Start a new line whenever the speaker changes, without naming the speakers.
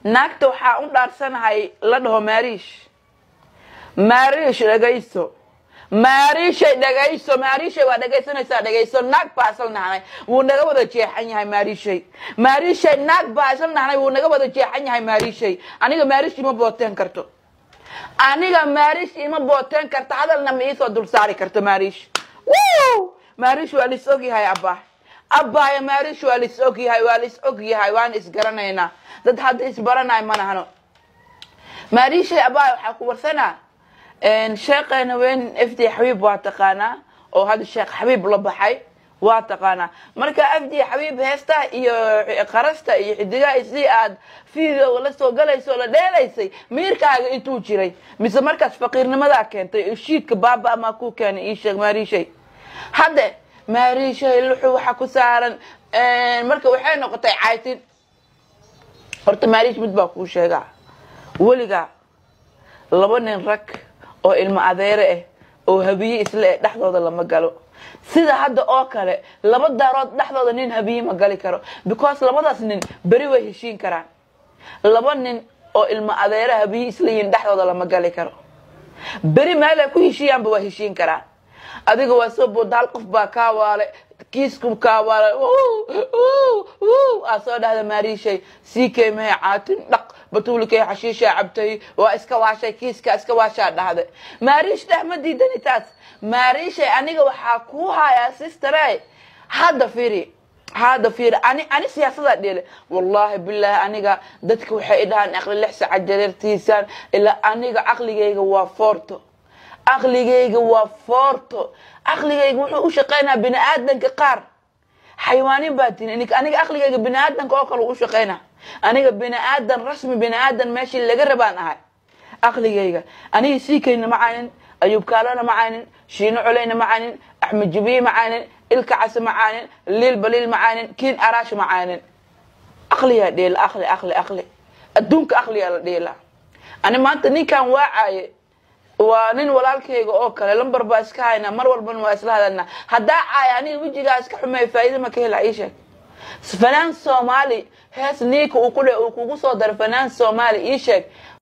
naagta waxaa u dhaarsanahay la dhaho maariish maariish dhagayso maariishay dhagayso maariishay waa dhagaysanaysaa dhagayso naag baa isla nahnay wuu naga wada jeexan yahay maariishay maariishay naag baa isla nahnay wuu naga wada jeexan yahay maariishay aniga maariish ima booteen karto aniga maariish ima booteen karto hadalna ma iisoo dul saari karto maariish Woo! maariish waa lis og yahay abbaa abbaaya maariish waa lis og yahay waa lis og yahay waan isgaranaynaa dad hadda isbaranay ma nahno maariishay abbaaya waxaa ku warsanaa sheekheena weyn f d xabiib waa taqaanaa oo hadda sheekh xabiib la baxay waa taqaanaa marka f d xabiib heesta iyo qarasta iyo xidigaha si aad video la soo galayso oo la dheelaysay miirkaaga intuu jiray mise markaas faqiirnimadaa keentay shiidka baaba amaa ku keenay ii sheeg maariishay hadde maariishay luxu waxa ku saaran marka waxay noqotay caytin horta maariish mid baa kuu sheegaa weligaa laba nin rag oo ilmo adeere ah oo habiye isle eh dhexdooda lama galo sida hadda oo kale laba daarood dhexdooda nin habiye ma gali karo because labadaas nin beri way heshiin karaan laba nin oo ilmo adeere habiye isla yihiin dhexdooda lama gali karo beri meelay ku heshiiyaanba waa heshiin karaan adiga waa soo booda hal qof baa kaa waale kiisku kaa waale aa soo dhahda maariishay sii keymahay caatin dhaq batuulikay xashiishaa cabtay waa iska waashay kiiska iska waashaa dhahda maariish dheh ma diidani taas maariishay aniga waxaa kuu hayaa sistere hadda firi hadda fiiri ani ani siyaasadaa dheele wallaahi bilaahi aniga dadka waxay idhahaan aqli lix saca jareertiisaan ilaa aniga caqligayga waa foorto caqligayga waa foorto caqligayga wuxuu u shaqaynaa bini aadanka qaar xayawaanin baa tini aniga caqligayga bini aadanka oo kale u shaqaynaa aniga bini aadan rasmi bini aadan meeshii laga rabaan ahay caqligayga aniga siikayna ma caynin ayuub kaalana ma caynin shiino coleyna ma caynin axmed jibiye ma caynin ilka case ma caynin liil baliil ma caynin kiin araash ma caynin aqliyaa dheela aqli aqli aqli adduunka aqliyaa la dheela ani maanta ninkan waacaye waa nin walaalkayga oo kale lambar baa iska haynaa mar walbana waa isla hadalnaa haddaa caaya aniga wejigaa iska xumeey faa'iida ma ka hela ii sheeg fanaan soomaali hees niika uu ku dhe uu kugu soo daro fanaan soomaali ii sheeg